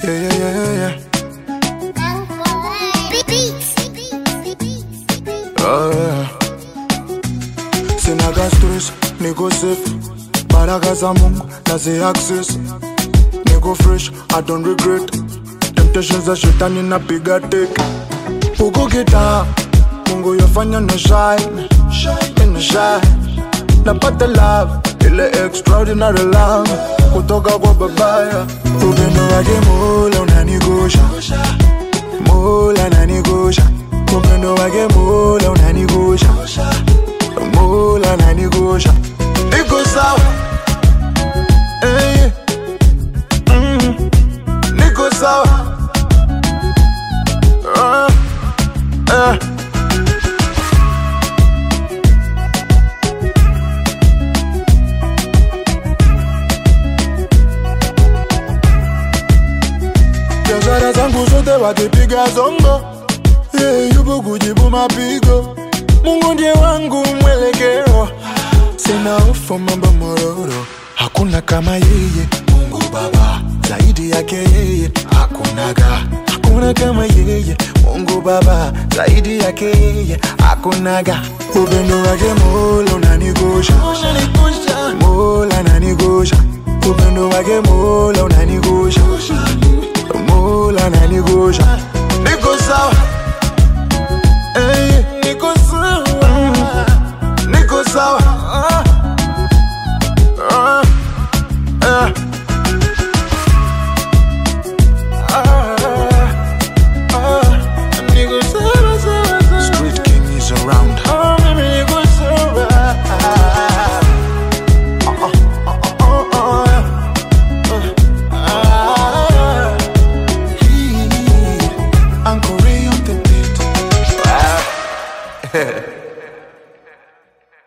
Yeah, yeah, yeah, yeah. Oh, yeah. Sinaga stress, niko safe. Baraka za Mungu nazi access. Niko fresh, I don't regret. Temptations za shetani napiga teke. Huku kita Mungu yafanya na shine, shine na shine. Napata love, ile extraordinary love kutoka kwa babaya. Upendo wake Mola unanigusha, Mola unanigusha. Upendo wake Mola unanigusha, Mola unanigusha. Niko sawa, eh, mm, niko sawa, ah, ah. biashara zangu zote wakipiga zongo yeah, yupo kujibu mapigo mungu ndiye wangu mwelekeo sina ufa mambo mororo hakuna kama yeye mungu baba zaidi yake yeye hakunaga hakuna kama yeye mungu baba zaidi yake yeye hakunaga upendo wake mola unanigusha mola unanigusha upendo wake mola unanigusha mola unanigusha niko sawa eh, niko sawa niko sawa ah, ah, ah. Street King is around. Uncle Ray on the beat.